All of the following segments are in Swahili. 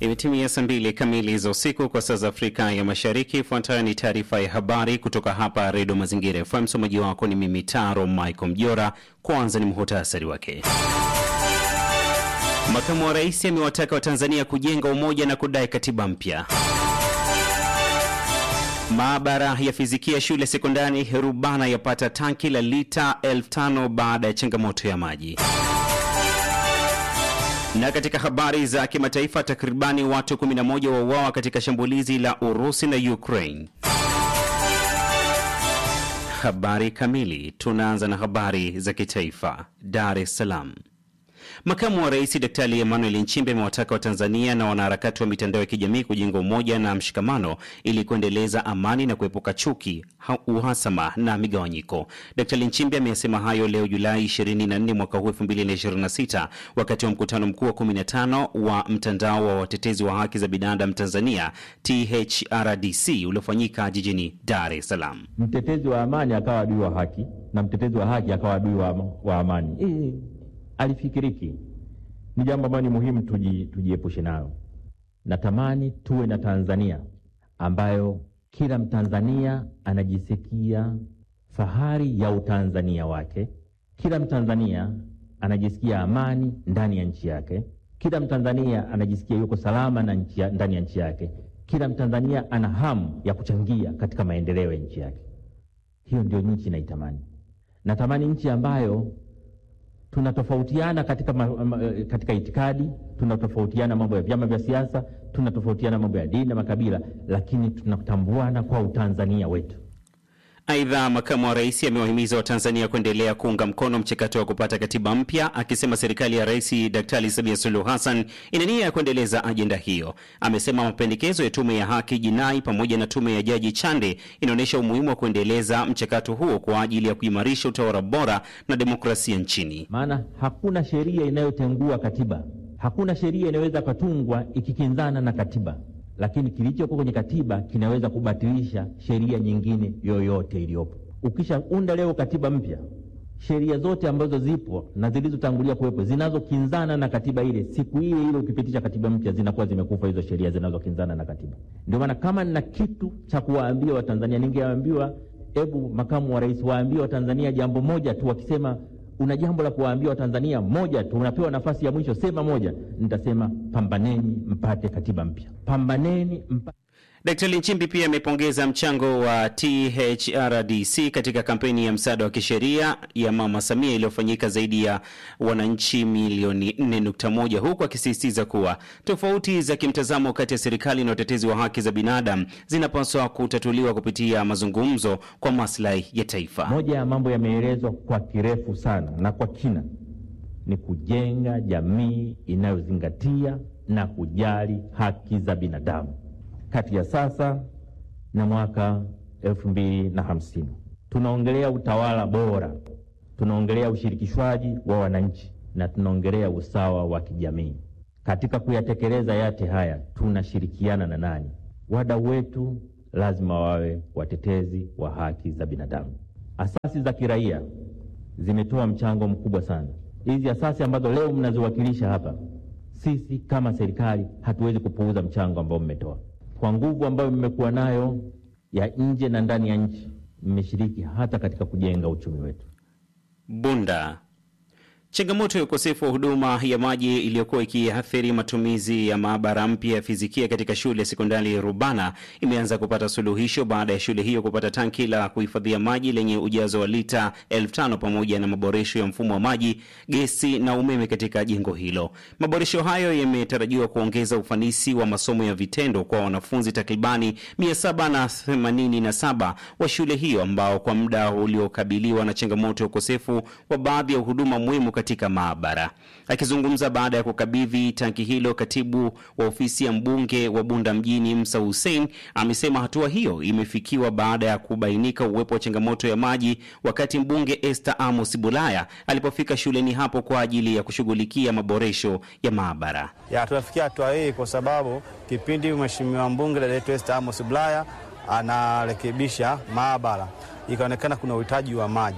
Imetimia saa mbili kamili za usiku kwa saa za Afrika ya Mashariki. Ifuatayo ni taarifa ya habari kutoka hapa Redio Mazingira FM. Msomaji wako ni mimi Taro Michael Mjora. Kwanza ni muhutasari wake. Makamu wa rais amewataka Watanzania kujenga umoja na kudai katiba mpya. Maabara ya fizikia shule sekondari Rubana yapata tanki la lita elfu tano baada ya changamoto ya maji. Na katika habari za kimataifa, takribani watu 11 wauawa katika shambulizi la Urusi na Ukraine. Habari kamili. Tunaanza na habari za kitaifa. Dar es Salaam. Makamu wa rais Daktari Emmanuel Nchimbi amewataka Watanzania na wanaharakati wa mitandao ya kijamii kujenga umoja na mshikamano ili kuendeleza amani na kuepuka chuki, uhasama na migawanyiko. Daktari Nchimbi ameyasema hayo leo Julai 24 mwaka huu 2026 wakati wa mkutano mkuu wa 15 wa mtandao wa watetezi wa haki za binadamu Tanzania THRDC uliofanyika jijini Dar es Salaam. Mtetezi wa amani akawa adui wa haki na mtetezi wa haki akawa adui wa, wa amani e, alifikiriki ni jambo ambalo ni muhimu tuji, tujiepushe nayo. Natamani tuwe na Tanzania ambayo kila Mtanzania anajisikia fahari ya utanzania wake, kila Mtanzania anajisikia amani ndani ya nchi yake, kila Mtanzania anajisikia yuko salama na nchi ya, ndani ya nchi yake, kila Mtanzania ana hamu ya kuchangia katika maendeleo ya nchi yake. Hiyo ndio nchi naitamani. Natamani nchi ambayo tunatofautiana katika, ma, ma, katika itikadi, tunatofautiana mambo ya vyama vya siasa, tunatofautiana mambo ya dini na makabila, lakini tunatambuana kwa utanzania wetu. Aidha, makamu wa rais amewahimiza Watanzania kuendelea kuunga mkono mchakato wa kupata katiba mpya, akisema serikali ya Rais Daktari Samia Suluhu Hassan ina nia ya kuendeleza ajenda hiyo. Amesema mapendekezo ya tume ya haki jinai pamoja na tume ya Jaji Chande inaonyesha umuhimu wa kuendeleza mchakato huo kwa ajili ya kuimarisha utawala bora na demokrasia nchini. Maana hakuna sheria inayotengua katiba, hakuna sheria inayoweza katungwa ikikinzana na katiba lakini kilichoko kwenye katiba kinaweza kubatilisha sheria nyingine yoyote iliyopo. Ukishaunda leo katiba mpya, sheria zote ambazo zipo na zilizotangulia kuwepo zinazokinzana na katiba ile, siku ile ile ukipitisha katiba mpya zinakuwa zimekufa hizo sheria zinazokinzana na katiba. Ndio maana kama nina kitu cha kuwaambia Watanzania, ningeambiwa hebu makamu wa rais waambie Watanzania jambo moja tu. Wakisema una jambo la kuwaambia Watanzania moja tu, unapewa nafasi ya mwisho, sema moja. Nitasema pambaneni mpate katiba mpya, pambaneni mpate. Daktari Nchimbi pia amepongeza mchango wa THRDC katika kampeni ya msaada wa kisheria ya Mama Samia iliyofanyika zaidi ya wananchi milioni 4.1 huku akisisitiza kuwa tofauti za kimtazamo kati ya serikali na utetezi wa haki za binadamu zinapaswa kutatuliwa kupitia mazungumzo kwa maslahi ya taifa. Moja ya mambo yameelezwa kwa kirefu sana na kwa kina ni kujenga jamii inayozingatia na kujali haki za binadamu kati ya sasa na mwaka elfu mbili na hamsini tunaongelea utawala bora, tunaongelea ushirikishwaji wa wananchi na tunaongelea usawa wa kijamii. Katika kuyatekeleza yote haya tunashirikiana na nani? Wadau wetu lazima wawe watetezi wa haki za binadamu. Asasi za kiraia zimetoa mchango mkubwa sana. Hizi asasi ambazo leo mnaziwakilisha hapa, sisi kama serikali hatuwezi kupuuza mchango ambao mmetoa kwa nguvu ambayo mmekuwa nayo ya nje na ndani ya nchi, mmeshiriki hata katika kujenga uchumi wetu. Bunda. Changamoto ya ukosefu wa huduma ya maji iliyokuwa ikiathiri matumizi ya maabara mpya ya fizikia katika shule ya sekondari Rubana imeanza kupata suluhisho baada ya shule hiyo kupata tanki la kuhifadhia maji lenye ujazo wa lita elfu tano pamoja na maboresho ya mfumo wa maji, gesi na umeme katika jengo hilo. Maboresho hayo yametarajiwa kuongeza ufanisi wa masomo ya vitendo kwa wanafunzi takribani 787 wa shule hiyo ambao kwa muda uliokabiliwa na changamoto ya ukosefu wa baadhi ya huduma muhimu katika maabara. Akizungumza baada ya kukabidhi tanki hilo, katibu wa ofisi ya mbunge wa Bunda mjini Msa Hussein amesema hatua hiyo imefikiwa baada ya kubainika uwepo wa changamoto ya maji wakati mbunge Esther Amos Bulaya alipofika shuleni hapo kwa ajili ya kushughulikia maboresho ya maabara. Ya tunafikia hatua hii kwa sababu kipindi mheshimiwa mbunge dada yetu Esther Amos Bulaya anarekebisha maabara, ikaonekana kuna uhitaji wa maji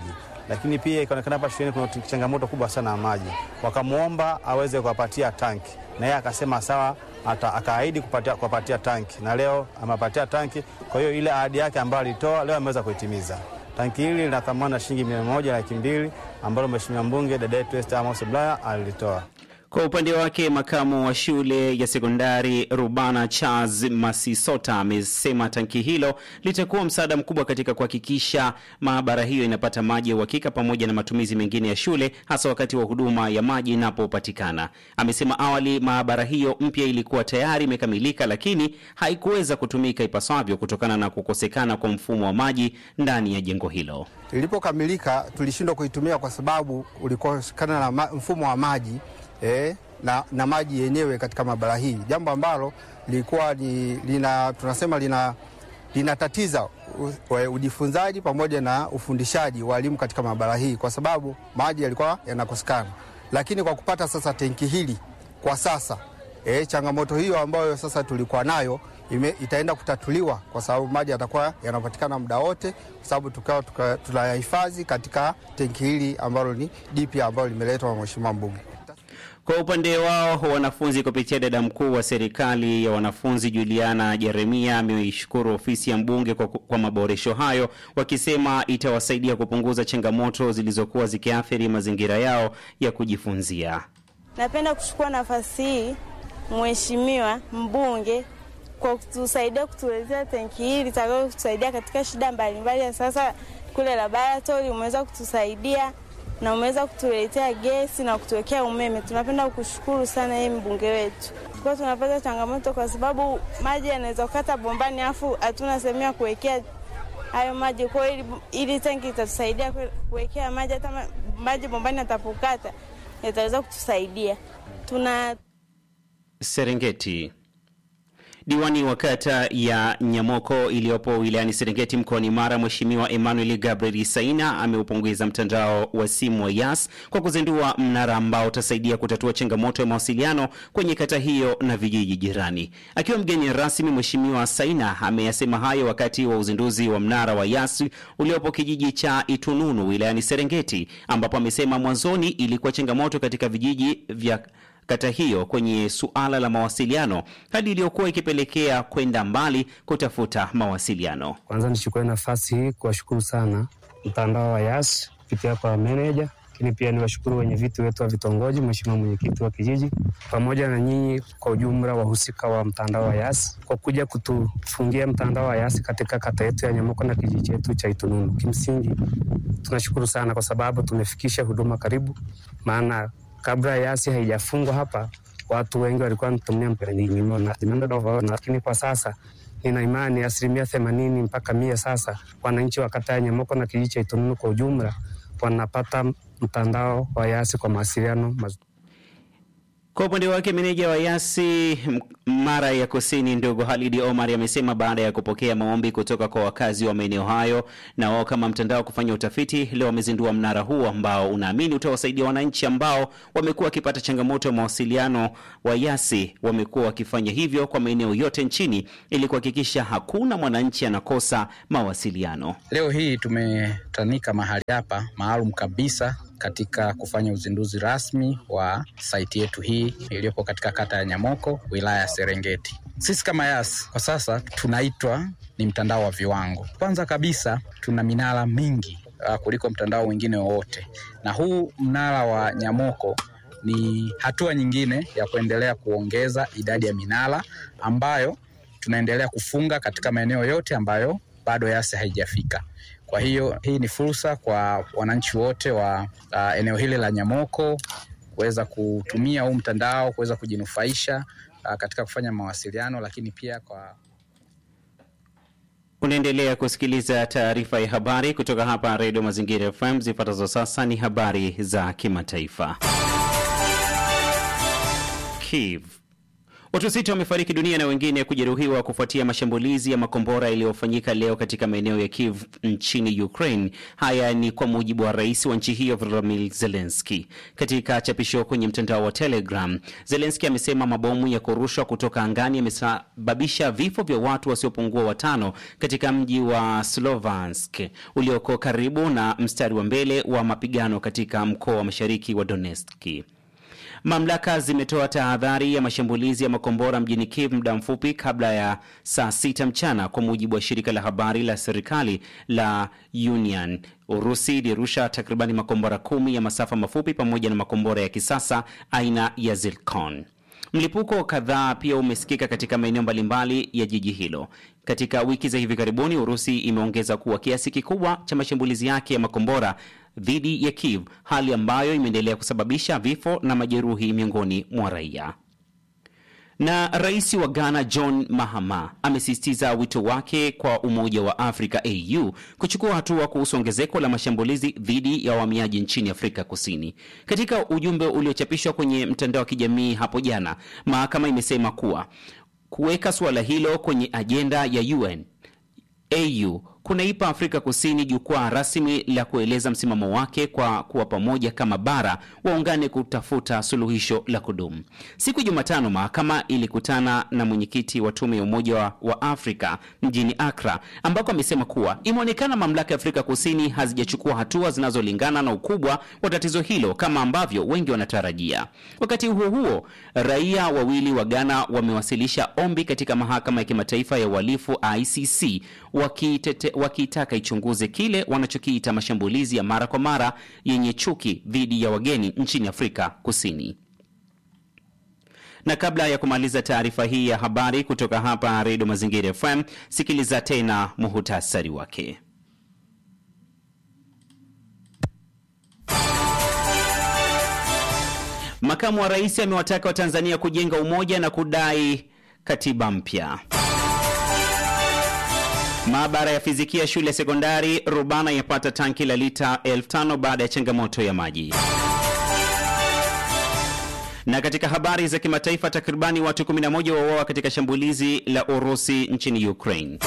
lakini pia ikaonekana hapa shuleni kuna changamoto kubwa sana ya maji, wakamwomba aweze kuwapatia tanki, na yeye akasema sawa, ata- akaahidi kupatia, kuwapatia tanki, na leo amewapatia tanki. Kwa hiyo ile ahadi yake ambayo alitoa leo ameweza kuitimiza. Tanki hili lina thamani ya shilingi milioni moja laki mbili ambalo Mheshimiwa mbunge dada yetu Esther Amos Bulaya alilitoa. Kwa upande wake makamu wa shule ya sekondari Rubana Charles Masisota amesema tanki hilo litakuwa msaada mkubwa katika kuhakikisha maabara hiyo inapata maji ya uhakika pamoja na matumizi mengine ya shule hasa wakati wa huduma ya maji inapopatikana. Amesema awali maabara hiyo mpya ilikuwa tayari imekamilika, lakini haikuweza kutumika ipasavyo kutokana na kukosekana kwa mfumo wa maji ndani ya jengo hilo. Ilipokamilika tulishindwa kuitumia kwa sababu ulikosekana na ma, mfumo wa maji eh, na, na maji yenyewe katika maabara hii, jambo ambalo lilikuwa ni, lina, tunasema lina linatatiza u- u- ujifunzaji pamoja na ufundishaji wa walimu katika maabara hii, kwa sababu maji yalikuwa yanakosekana. Lakini kwa kupata sasa tenki hili kwa sasa e, changamoto hiyo ambayo sasa tulikuwa nayo ime, itaenda kutatuliwa kwa sababu maji yatakuwa yanapatikana muda wote, kwa sababu tukawa tuka, tunayahifadhi katika tenki hili ambalo ni jipya ambalo limeletwa na Mheshimiwa mbunge. Kwa upande wao wanafunzi kupitia dada mkuu wa serikali ya wanafunzi Juliana Jeremia ameishukuru ofisi ya mbunge kwa, kwa maboresho hayo, wakisema itawasaidia kupunguza changamoto zilizokuwa zikiathiri mazingira yao ya kujifunzia. Napenda kuchukua nafasi hii Mheshimiwa mbunge kwa kutusaidia kutuelezea tenki hili litakalo kutusaidia katika shida mbalimbali. Ya sasa kule laboratori umeweza kutusaidia na umeweza kutuletea gesi na kutuwekea umeme. Tunapenda kushukuru sana yeye mbunge wetu. Kwa tunapata changamoto kwa sababu maji yanaweza kukata bombani, afu hatuna sehemu ya kuwekea hayo maji. Kwa hiyo ili, ili tanki itatusaidia kwe- kuwekea maji, hata ma- maji bombani yatapokata yataweza kutusaidia. Tuna Serengeti. Diwani wa kata ya Nyamoko iliyopo wilayani Serengeti mkoani Mara, Mheshimiwa Emmanuel Gabriel Saina ameupongeza mtandao wa simu wa Yas kwa kuzindua mnara ambao utasaidia kutatua changamoto ya mawasiliano kwenye kata hiyo na vijiji jirani. Akiwa mgeni rasmi, Mheshimiwa Saina ameyasema hayo wakati wa uzinduzi wa mnara wa Yas uliopo kijiji cha Itununu wilayani Serengeti, ambapo amesema mwanzoni ilikuwa changamoto katika vijiji vya kata hiyo kwenye suala la mawasiliano, hali iliyokuwa ikipelekea kwenda mbali kutafuta mawasiliano. Kwanza nichukue nafasi hii kuwashukuru sana mtandao wa Yas kupitia kwa meneja, lakini pia niwashukuru wenye viti wetu wa vitongoji, mheshimiwa mwenyekiti wa kijiji, pamoja na nyinyi kwa ujumla wahusika wa mtandao wa Yas kwa kuja kutufungia mtandao wa Yas katika kata yetu ya Nyamoko na kijiji chetu cha Itununu. Kimsingi tunashukuru sana kwa sababu tumefikisha huduma karibu, maana kabla Yasi haijafungwa hapa watu wengi walikuwa wanatumia mperenyimona, lakini kwa sasa nina imani asilimia themanini mpaka mia sasa wananchi wa kata ya Nyamoko na kijiji cha Itununu kwa ujumla wanapata mtandao wa Yasi kwa mawasiliano mazuri. Kwa upande wake meneja wa Yasi M- Mara ya Kusini, ndugu Halidi Omar amesema baada ya kupokea maombi kutoka kwa wakazi wa maeneo hayo na wao kama mtandao kufanya utafiti, leo wamezindua mnara huu ambao unaamini utawasaidia wananchi ambao wamekuwa wakipata changamoto ya mawasiliano. Wa Yasi wamekuwa wakifanya hivyo kwa maeneo yote nchini ili kuhakikisha hakuna mwananchi anakosa mawasiliano. Leo hii tumetanika mahali hapa maalum kabisa katika kufanya uzinduzi rasmi wa saiti yetu hii iliyopo katika kata ya Nyamoko, wilaya ya Serengeti. Sisi kama Yas kwa sasa tunaitwa ni mtandao wa viwango. Kwanza kabisa tuna minara mingi uh, kuliko mtandao mwingine wowote, na huu mnara wa Nyamoko ni hatua nyingine ya kuendelea kuongeza idadi ya minara ambayo tunaendelea kufunga katika maeneo yote ambayo bado Yas haijafika. Kwa hiyo hii ni fursa kwa wananchi wote wa uh, eneo hili la Nyamoko kuweza kutumia huu mtandao kuweza kujinufaisha uh, katika kufanya mawasiliano, lakini pia kwa Unaendelea kusikiliza taarifa ya habari kutoka hapa Redio Mazingira FM. Zifuatazo sasa ni habari za kimataifa. Kiev. Watu sita wamefariki dunia na wengine kujeruhiwa kufuatia mashambulizi ya makombora yaliyofanyika leo katika maeneo ya Kiev nchini Ukraine. Haya ni kwa mujibu wa rais wa nchi hiyo Volodymyr Zelensky. Katika chapisho kwenye mtandao wa Telegram, Zelensky amesema mabomu ya kurushwa kutoka angani yamesababisha vifo vya watu wasiopungua watano katika mji wa Slovansk ulioko karibu na mstari wa mbele wa mapigano katika mkoa wa mashariki wa Donetsk. Mamlaka zimetoa tahadhari ya mashambulizi ya makombora mjini Kiev muda mfupi kabla ya saa sita mchana, kwa mujibu wa shirika la habari la serikali la Union. Urusi ilirusha takribani makombora kumi ya masafa mafupi pamoja na makombora ya kisasa aina ya Zircon. Mlipuko kadhaa pia umesikika katika maeneo mbalimbali ya jiji hilo. Katika wiki za hivi karibuni, Urusi imeongeza kuwa kiasi kikubwa cha mashambulizi yake ya makombora dhidi ya Kiev, hali ambayo imeendelea kusababisha vifo na majeruhi miongoni mwa raia. Na rais wa Ghana John Mahama amesisitiza wito wake kwa Umoja wa Afrika AU kuchukua hatua kuhusu ongezeko la mashambulizi dhidi ya wahamiaji nchini Afrika Kusini. Katika ujumbe uliochapishwa kwenye mtandao wa kijamii hapo jana, mahakama imesema kuwa kuweka suala hilo kwenye ajenda ya UN AU kunaipa Afrika Kusini jukwaa rasmi la kueleza msimamo wake kwa kuwa pamoja kama bara waungane kutafuta suluhisho la kudumu. Siku ya Jumatano, mahakama ilikutana na mwenyekiti wa tume ya Umoja wa, wa Afrika mjini Accra, ambako amesema kuwa imeonekana mamlaka ya Afrika Kusini hazijachukua hatua zinazolingana na ukubwa wa tatizo hilo kama ambavyo wengi wanatarajia. Wakati huo huo, raia wawili wa Ghana wamewasilisha ombi katika mahakama ya kimataifa ya uhalifu ICC wakitete wakiitaka ichunguze kile wanachokiita mashambulizi ya mara kwa mara yenye chuki dhidi ya wageni nchini Afrika Kusini. Na kabla ya kumaliza taarifa hii ya habari kutoka hapa Redio Mazingira FM, sikiliza tena muhutasari wake. Makamu wa rais amewataka Watanzania kujenga umoja na kudai katiba mpya. Maabara ya fizikia shule ya sekondari Rubana yapata tanki la lita elfu tano baada ya changamoto ya maji. Na katika habari za kimataifa, takribani watu 11 wauawa katika shambulizi la Urusi nchini Ukraine.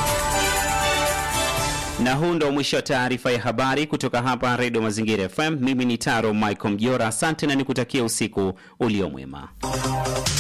Na huu ndo mwisho wa taarifa ya habari kutoka hapa Redio Mazingira FM. Mimi ni Taro Michael Mjora, asante na nikutakia usiku uliomwema.